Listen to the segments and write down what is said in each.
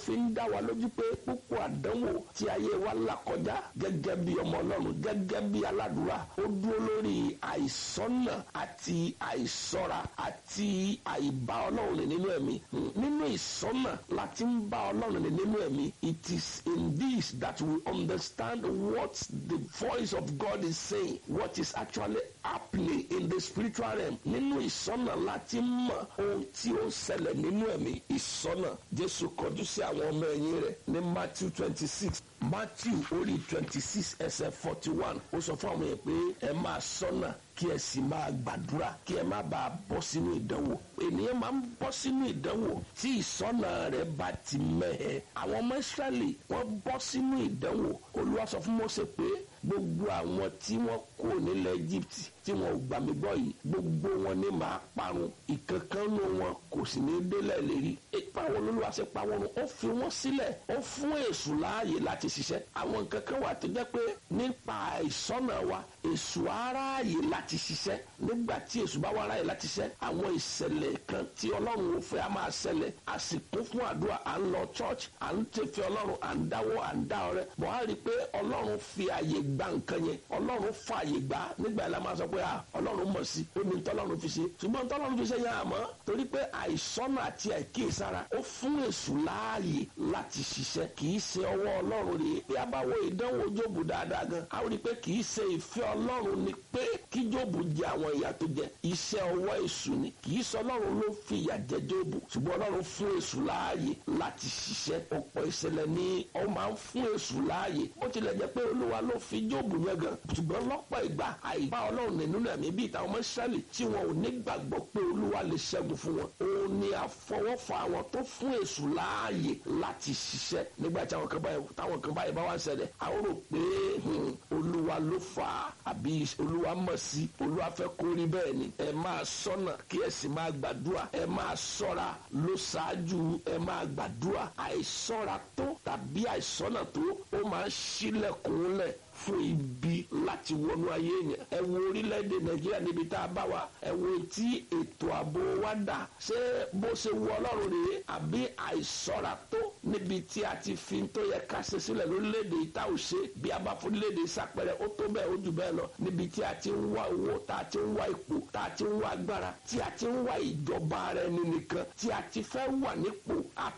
fi ń dá wa lójú pé púpọ̀ àdánwò tí ayé wa là kọjá gẹ́gẹ́ bí ọmọ ọlọ́run gẹ́gẹ́ bí aládùúrà ó dúró lórí àìsọ́nà àti àìsọ́ra àti àìbá ọlọ́run rìn nínú ẹ̀mí nínú ìsọ́nà láti ń bá ọlọ́run rìn nínú ẹ̀mí it is in this that we understand what the voice of God is saying what is actually happening in the spiritual realm nínú ìsọ́nà láti mọ̀ ohun tí ó ń ṣẹlẹ̀ nínú ẹ̀mí ìsọ́nà jésù kọjú sí àwọn ọmọ ẹ̀yìn rẹ̀ ní matthew twenty six matthew orí twenty six ẹsẹ̀ forty one ó sọ fún àwọn yẹn pé ẹ máa sọ́nà kí ẹ sì máa gbàdúrà kí ẹ má bàa bọ́ sínú ìdánwò ènìyàn máa ń bọ́ sínú ìdánwò tí ìsọ́nà rẹ̀ bá ti mẹ́hẹ̀ àwọn ọmọ ìsírẹ́lì wọ́n bọ́ sínú ìdánwò olúwa sọ fún Mósè pé gbogbo àwọn tí wọ́n kó nílẹ̀ Egypt tí wọn ò gbà mí gbọ́ yìí gbogbo wọn ní màá parun ìkankan nù wọn kò sì ní délẹ̀ lérí ipa wọn lóluwà ṣe pa wọn run ó fi wọn sílẹ̀ ó fún èṣù láàyè láti ṣiṣẹ́ àwọn nǹkan kan wà tó jẹ́ pé nípa ìsọ́nà wa èṣù aráàyè láti ṣiṣẹ́ nígbà tí èṣù bá wá aráàyè láti ṣiṣẹ́ àwọn ìṣẹ̀lẹ̀ kan tí ọlọ́run ò fẹ́ a máa ṣẹlẹ̀ a sì kún fún àdúrà à ń lọ church à ń tẹ̀fẹ́ ọlọ́run à ń dáwọ́ à ń dá ọrẹ bọ̀ á rí i pé ọlọ́run fi àyè gba nǹkan yẹn ọlọ́run fa àyè gbà nígbà yẹn la máa sọ pé ọlọ́run mọ̀ sí ó ní tọ́lọ́run fi ṣe ṣùgbọ́n tọ́lọ́run fi ṣe yẹn àmọ́ torí pé àìsọ́nà àti àìkíyèsára ó fún èṣù láàyè láti ṣiṣẹ́ kì í ṣe ọwọ́ ọlọ́run rèé bí a bá wo ìdánwò jóòbù dáadáa gan a rí i pé kì í ṣe ìfẹ́ ọlọ́run ni pé kí jóòbù jẹ àwọn ìyà tó jẹ iṣẹ́ ọwọ́ èṣù ni kì í ṣe ọlọ́run ló fi ìyà jẹ jóòbù ṣùgbọ́n ọlọ́run fún èṣù láàyè láti ṣiṣẹ́ ọ̀pọ̀ ìṣẹ̀lẹ̀ ni ó máa ń fún èṣù láàyè ó tilẹ̀ jẹ́ pé olúwa ló fi jóòbù yẹn gan ṣùgbọ́n lọ́pọ̀ ìgbà àìbá ọlọ́run nínú ẹ̀mí bíi táwọn ọmọ ìṣẹ́lì tí wọn ò ní gbàgbọ́ pé olúwa lè ṣẹ́gun fún wọn òun ni àfọwọ́fọ àwọn tó fún èṣù láàyè láti ṣiṣẹ́ nígbà tí àwọn kan báyìí táwọn kan báyìí bá wá ń ṣẹlẹ̀ àwọn rò pé olúwa ló fà á àbí olúwa mọ̀ sí olúwa fẹ́ kó rí bẹ́ẹ̀ ni ẹ máa sọ́nà kí ẹ sì máa gbàdúrà ẹ máa sọ́ra ló ṣáájú ẹ máa gbàdúrà àìsọ́ra tó tàbí àìsọ́nà tó ó máa ń ṣílẹ̀kùnlẹ̀ fún ibi láti wọnú ayé yẹn ẹ wo orílẹ̀-èdè nàìjíríà níbi tá a bá wa ẹ wo tí ètò ààbò wa dà ṣé bó ṣe wọ ọlọ́run rèé àbí àìsọ́ra tó níbi tí a ti fi tó yẹ ká ṣe sílẹ̀ lórílẹ̀-èdè ìta ò ṣe bí a bá fún orílẹ̀-èdè ìsàpẹrẹ ó tó bẹ́ẹ̀ ó jù bẹ́ẹ̀ lọ níbi tí a ti ń wá owó tá a ti ń wá ipò tá a ti ń wá agbára tí a ti ń wá ìjọba ara ẹni nìkan tí a ti fẹ́ wà nípò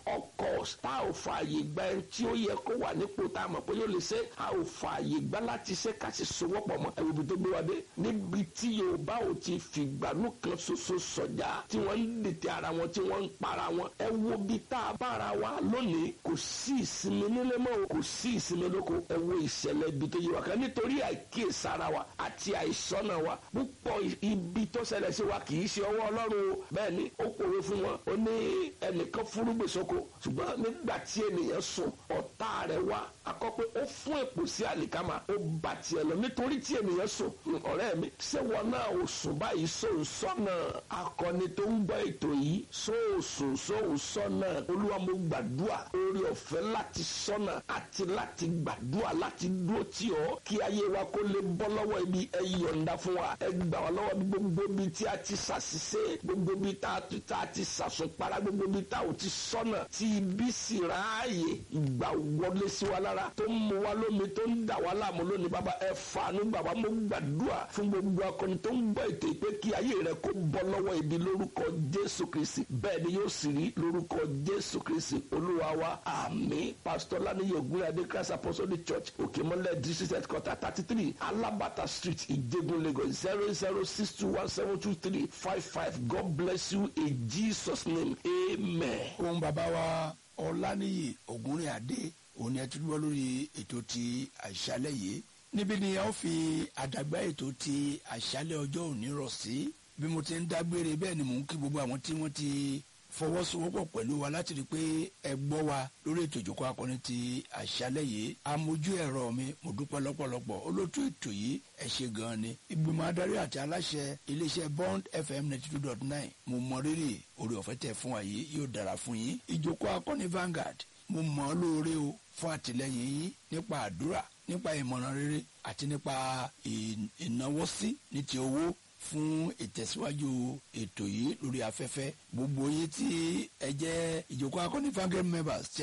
ọkọ̀ tá ò fààyè gba ẹni tí ó yẹ kó wà nípò tá a mọ̀ pé yóò lè ṣe a ò fààyè gbá láti ṣe ká sì sowọ́pọ̀ mọ́ ẹ̀rù ibi tó gbé wa dé níbi tí yorùbá ò ti fìgbànú kan ṣoṣo sọ̀jà tí wọ́n ń dètè ara wọn tí wọ́n ń para wọn ẹ wo bí tá a bára wa lónìí kò sí ìsinmi nílé mọ́ o kò sí ìsinmi lóko ẹ wo ìṣẹ̀lẹ̀ ibi tó yé wa kan nítorí àìkíyèsára wa àti àìsọ́nà wa púpọ̀ ibi tó ṣẹlẹ̀ sí wa kì í ṣe ọwọ́ ọlọ́run o bẹ́ẹ̀ ni ó pòwe fún wọn ó ní ẹnìkan fúrúgbìn sóko ṣùgbọ́n nígbà tí ènìyàn sùn ọ̀tá rẹ̀ wá akọ́pẹ́ ó fún èpò sí àlìkámà ó bà tiẹ̀ lọ nítorí tí ènìyàn sùn ọ̀rẹ́ mi ṣé wọn náà ò sùn báyìí sóun sọ́nà akọni tó ń gbọ́ ètò yìí sóòsùn sóun sọ́nà olúwa mo gbàdúrà orí ọ̀fẹ́ láti sọ́nà àti láti gbàdúrà láti dúró tì ọ́ kí ayé wa kó lè bọ́ lọ́wọ́ ibi ẹ yọ̀ǹda fún wa ẹ gbà wá lọ́wọ́ gbogbo ibi tí a ti ṣàṣìṣe gbogbo ibi tá a ti ṣàṣùpara gbogbo ibi tá a ò ti sọ́nà tí ibi sì ráàyè ìgbà wọlé sí wa lára tó ń mu wa lómi tó ń dà wá láàmú lónìí bàbá ẹ fàánú bàbá mo gbàdúrà fún gbogbo akọni tó ń gbọ́ ètò ìpè kí ayé rẹ kó bọ́ lọ́wọ́ ibi lórúkọ jésù kristi bẹ́ẹ̀ ni yóò sì rí lórúkọ jésù kristi olúwa wa àmín pásítọ̀ lánìyàn ògúnlẹ̀ adé christ apostolic church òkèmọ́lẹ̀ district headquarter thirty three alabata street ìjẹ̀bú lagos zero zero six two one seven two three five five god bless you in jesus name amen. ohun bàbá wa ọláníyì ògúnrìn adé òun ni ẹ ti dúró lórí ètò ti àṣálẹ́ yìí níbi ni a ó fi àdàgbà ètò ti àṣálẹ́ ọjọ́ òní rọ̀ sí bí mo ti ń dágbére bẹ́ẹ̀ ni mò ń kí gbogbo àwọn tí wọ́n ti fọwọ́sowọ́pọ̀ pẹ̀lú wa láti rí i pé ẹ gbọ́ wa lórí ètò ìjókòó akọni ti àṣálẹ́ yìí amójú ẹ̀rọ mi mo dúpẹ́ lọ́pọ̀lọpọ̀ olótú ètò yìí ẹ ṣe gan-an ni ìgbìmọ̀ adarí àti aláṣẹ iléeṣẹ́ bond fm ninety two dot nine mo mọ rírì orí ọ̀fẹ́ tẹ̀ fún wa yìí yóò dára fún yín ìjókòó akọni Vanguard mo mọ̀ ọ́ lóore o fún àtìlẹyìn yín nípa àdúrà nípa ìmọ̀ràn rere àti nípa ìnáwó sí ní ti owó fún ìtẹ̀síwájú ètò yìí lórí afẹ́fẹ́ gbogbo yín tí ẹ jẹ́ ìjókòó akọni Vanguard members